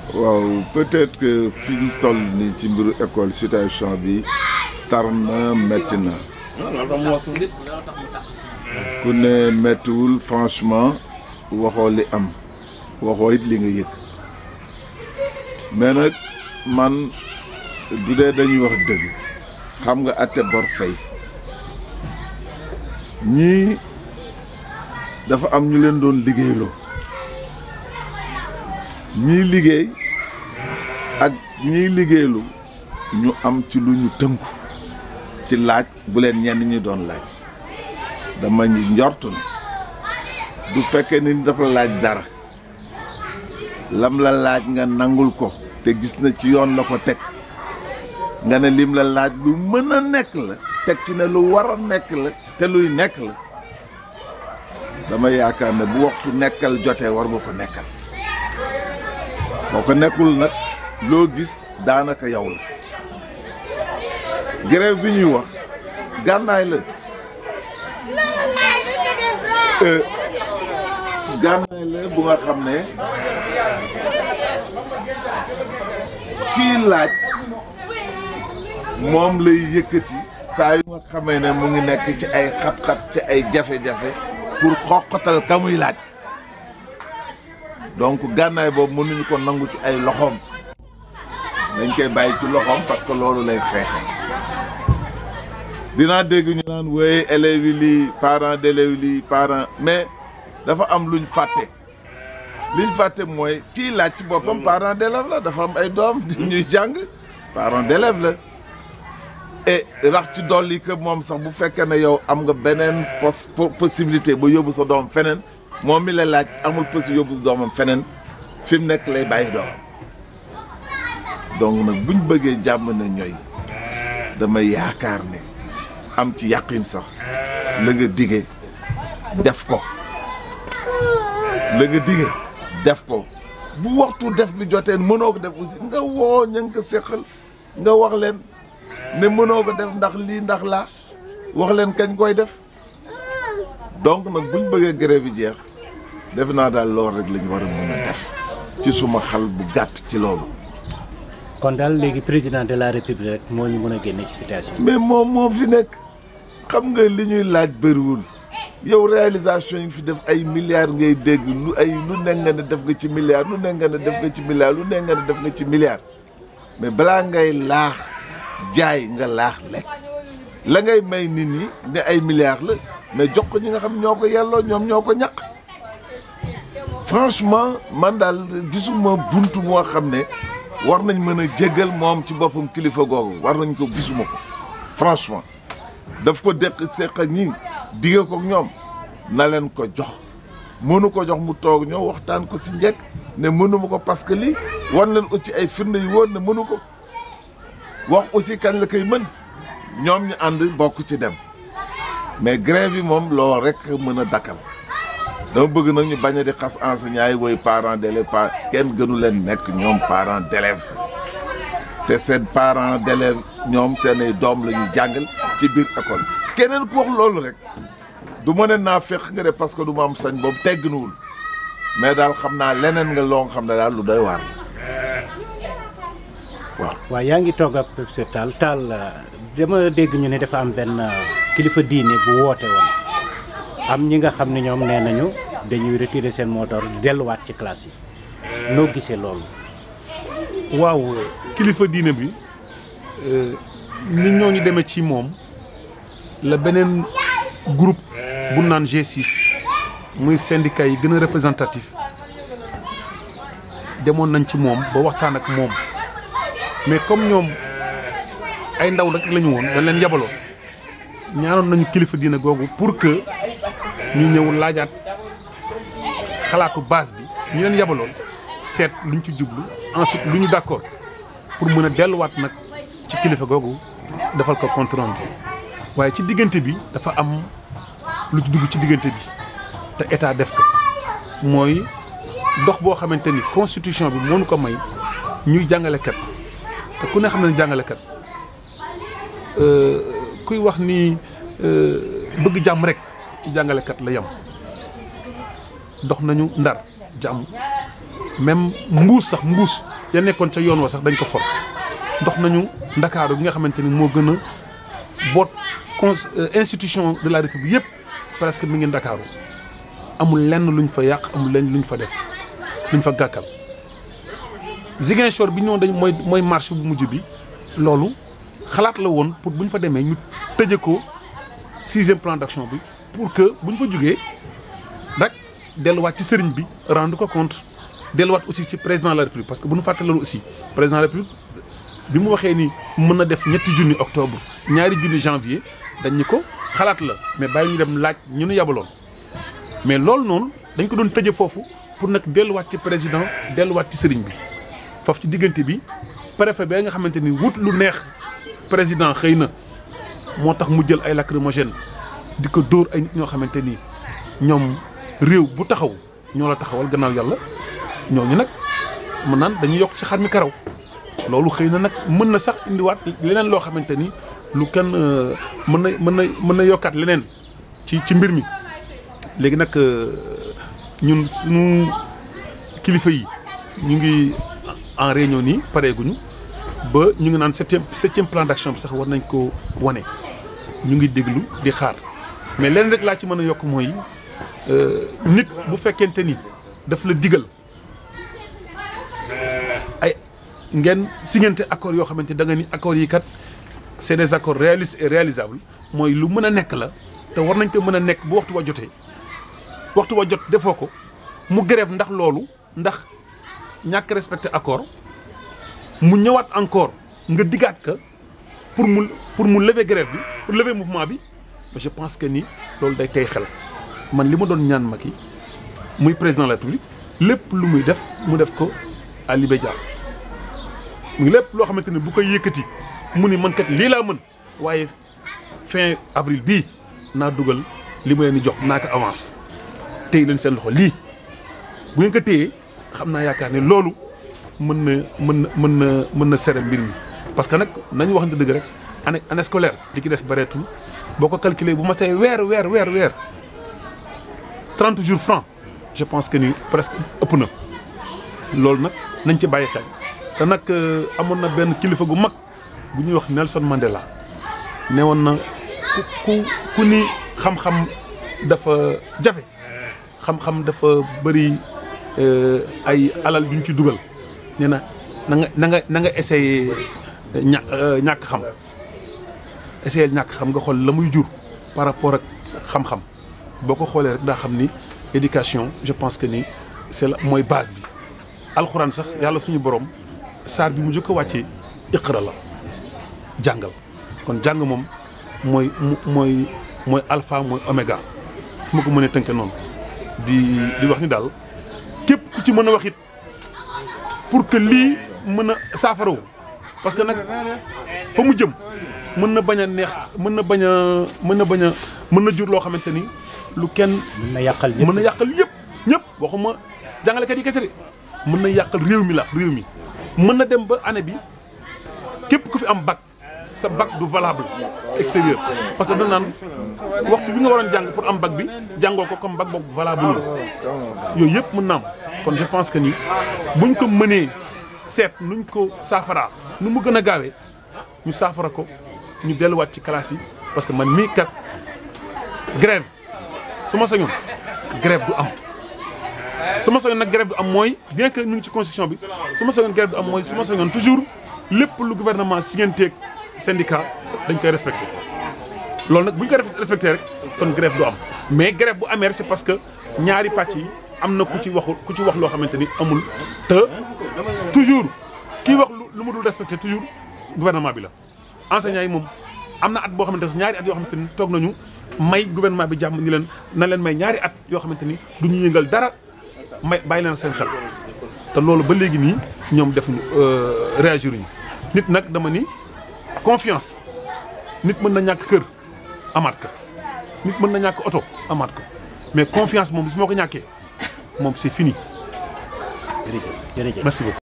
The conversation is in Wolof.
waaw peut-être que fi ñu toll nii ci mbiru école situation bi tar na métti na ku ne méttiwul franchement waxoo li am waxoo it li nga yëg mais nag man du dee dañuy wax dëgg xam nga atte bor fay ñii dafa am ñu leen doon liggéeyloo ñii liggéey ak ñiy liggéeylu ñu am ci lu ñu tënku ci laaj bu leen ñenn ñi doon laaj dama ñu njortu ne du fekkee ni dafa laaj dara lam la laaj nga nangul ko te gis na ci yoon la ko teg nga ne lim la laaj lu mën a nekk la teg ci ne lu war a nekk la te luy nekk la dama yaakaar ne bu waxtu nekkal jotee war nga ko nekkal boo ko nekkul nag loo gis daanaka yow la grève bi ñuy wax gànnaay la gànnaay la bu nga xam ne kii laaj moom lay yëkkati saa yu nga xamee ne mu ngi nekk ci ay xat-xat ci ay jafe-jafe pour xoqatal ka muy laaj donc gànnaay boobu mënuñu ko nangu ci ay loxoom dañ koy bàyyi ci loxoom parce que loolu lay xeexe dinaa dégg ñu naan wooye élèves yi lii parents d'élèves yi lii parents mais dafa am luñ fàtte liñ fàtte mooy kii laaj ci boppam parent d'élève la dafa am ay doom di ñuy jàng parent d'élève la et rax ci dolli que moom sax bu fekkee ne yow am nga beneen pos possibilité ba yóbbu sa doom feneen moom mi la laaj amul possible yóbbu doomam feneen fi mu nekk lay bàyyi doomam donc nag buñ bëggee jàmm na ñooy dama yaakaar ne am ci yàqin sax la nga dige def ko la nga dige def ko bu waxtu def bi joteen mënoo ko def aussi nga woo ña nga ko séqal nga wax leen ne mënoo ko def ndax lii ndax laa wax leen kañ koy def donc nag buñ bëggee grève bi jeex def naa daal loolu rek lañ war a mën a def ci suma xal bu gàtt ci loolu kon daal léegi président de la république rek moo ñu mën a génne ci situation mais moom moo fi nekk xam nga li ñuy laaj bëriwul yow réalisation yi fi def ay milliards ngay dégg lu ay lu ne nga ne def nga ci milliards lu ne nga ne def nga ci milliards lu ne nga ne def nga ci milliards mais balaa ngay laax jaay nga laax lekk la ngay may nit ñi ne ay milliards la mais jox ko ñi nga xam ñoo ko yelloo ñoom ñoo ko ñaq franchement man daal gisuma buntu moo xam ne war nañ mën a jégal moom ci boppam kilifa googu war nañ ko gisuma ko franchement daf ko deq seq ak ñi dige ko ñoom na leen ko jox mënu ko jox mu toog ñoo waxtaan ko si njëkk ne mënuma ko parce que lii wan leen aussi ay firnde yu woon ne mënu ko wax aussi kañ la koy mën ñoom ñu ànd bokk ci dem mais grève bi moom loolu rek mën a dakkal dama bëgg nag ñu bañ a di xas enseignants yi woy parents d'élèves pa kenn gënu leen nekk ñoom parents d'élèves te seen parents d'élèves ñoom seen ay doom la ñu jàngal ci biir école keneen ku wax loolu rek du ma ne naa fekk nga de parce que du ma am sañ boobu tegginuwul mais daal xam naa leneen nga loo xam ne daal lu doy waar waaw. waaw yaa ngi toog ak professeur Tall Tall dama dégg ñu ne dafa am benn kilifa diine bu woote woon am ñi nga xam ne ñoom nee nañu dañuy retirer seen mot d'ordre delluwaat ci classe yi noo gisee loolu. waaw kilifa diine bi nit ñooñu demee ci moom la beneen groupe bu naan G6 muy syndicat yi gën a représentatif demoon nañ ci moom ba waxtaan ak moom mais comme ñoom ay ndaw rek la ñu woon dañ leen yabaloon ñaanoon nañu kilifa diine googu pour que ñu ñëw laajaat xalaatu base bi ñu leen yabaloon seet luñ ci jublu ensuite lu ñu d'accord pour mën a delluwaat nag ci kilifa googu defal ko compte rendu waaye ci diggante bi dafa am lu ci dugg ci diggante bi te état def ko mooy dox boo xamante ni constitution bi moo ñu ko may ñuy jàngalekat te ku ne xam ne jàngalekat kuy wax ni bëgg jàmm rek ci jàngalekat la yem dox nañu ndar jàmm même mbuus sax mbuus ya nekkoon ca yoon wa sax dañ ko for dox nañu ndakaaru gi nga xamante ni moo gën a boot con institution de la république yëpp presque mi ngi ndakaaru amul lenn luñ fa yàq amul lenn luñ fa def luñ fa gàkkal Ziguinchor bi ñëwoon dañ mooy mooy marche bu mujj bi loolu xalaat la woon pour bu ñu fa demee ñu tëje ko sixième plan d'action bi pour que bu ñu fa jugee rek delluwaat ci sëriñ bi rendre ko compte delluwaat aussi ci président de la république parce que bu ñu fàtte loolu aussi président de la république bi mu waxee ni mën na def ñetti junni octobre ñaari junni janvier dañ ñu ko xalaat la mais bàyyi ñu dem laaj ñu nu yabaloon mais loolu noonu dañ ko doon tëje foofu pour nag delluwaat ci président delluwaat ci sëriñ bi foofu ci diggante bi préfet ba nga xamante ni wut lu neex président xëy na moo tax mu jël ay lacrymogène di ko dóor ay nit ñoo xamante ni ñoom réew bu taxaw ñoo la taxawal gannaaw yàlla ñooñu nag mën naan dañuy yokk ci xar mi karaw loolu xëy na nag mën na sax indiwaat leneen loo xamante ni lu kenn mën na mën na mën na yokkaat leneen ci ci mbir mi léegi nag ñun suñu kilifa yi ñu ngi en réunion nii pareeguñu ba ñu ngi naan septième septième plan d'action bi sax war nañ ko wane ñu ngi déglu di xaar mais leen rek laa ci mën a yokk mooy nit bu fekkente ni daf la digal ay ngeen signante accords yoo xamante da nga ni accords yi kat c'est des accords réalistes et réalisables mooy lu mën a nekk la te war nañ ko mën a nekk bu waxtu wa jotee waxtu wa jot defoo ko mu grève ndax loolu ndax ñàkk respecté accord mu ñëwaat encore nga diggaat ka pour mu pour mu lever grève bi pour lever mouvement bi je pense que ni loolu day tey xel man li ma doon ñaan Macky muy président de la République lépp lu muy def mu def ko à l'immédiat muy lépp loo xamante ni bu koy yëkkati mu ni man kat lii laa mën waaye fin avril bii naa dugal li ma leen di jox naa ko avance téy leen seen loxo lii bu ngeen ko téyee xam naa yaakaar ne loolu mën na mën na mën na mën na sere mbir mi parce que nag nañu waxante dëgg rek année année scolaire li ci des bareetul boo ko calculer bu ma see weer weer weer weer trente jours francs je pense que ni presque ëpp na loolu nag nañ ci bàyyi xel te nag amoon na benn kilifa gu mag bu ñuy wax Nelson Mandela ne woon na ku ku ku ni xam-xam dafa jafe xam-xam dafa bëri ay alal bi ñu ci dugal nee na na nga na nga na nga essayé ña ñàkk xam essayé ñàkk xam nga xool la muy jur par rapport ak xam-xam boo ko xoolee rek daa xam ni éducation je pense que ni c'est la mooy base bi alxuraan sax yàlla suñu borom saar bi mu njëkk a wàccee iqra la jàngal kon jàng moom mooy mooy mooy alpha mooy oméga fu ma ko mënee tënke noonu di di wax ni daal képp ku ci mën a wax it pour que lii mën a saafarawu parce que nag fa mu jëm mën na bañ a neex mën na bañ a mën na bañ a mën na jur loo xamante ni lu kenn mën na yàqal ñëpp mën na yàqal yëpp ñëpp waxuma jàngalekat yi kese de mën na yàqal réew mi la réew mi mën na dem ba année bi képp ku fi am bac sa bac du valable extérieur parce que dañ naan waxtu bi nga waroon jàng pour am bac bi jàngoo ko comme bac boobu valable yooyu yëpp mën na am kon je pense que ni buñ ko mënee seet nuñ ko saafaraa nu mu gën a gaawee ñu saafara ko ñu delluwaat ci classe yi parce que man mii kat grève su ma sañoon grève du am su ma sañoon nag grève du am mooy bien que ñu ngi ci constitution bi su ma sañoon grève du am mooy su ma sañoon toujours lépp lu gouvernement signanteeg syndicat dañ koy respecté loolu nag bu ñu ko respecté rek kon grève du am mais grève bu amee c'est parce que ñaari pàcc yi am na ku ci waxul ku ci wax loo xamante ni amul te toujours kii wax lu mu dul respecté toujours gouvernement bi la enseignants yi moom am na at boo xamante ne ñaari at yoo xamante ni toog nañu may gouvernement bi jàmm ni leen na leen may ñaari at yoo xamante ni du ñu yëngal dara may bàyyi leen seen xel te loolu ba léegi nii ñoom defuñu réagir ñu nit nag dama ni confiance nit mën na ñàkk kër amaat ko nit mën na ñàkk oto amaat ko mais confiance moom bis moo ko ñàkkee moom c'est fini jërëjëf jërëjëf merci beaucoup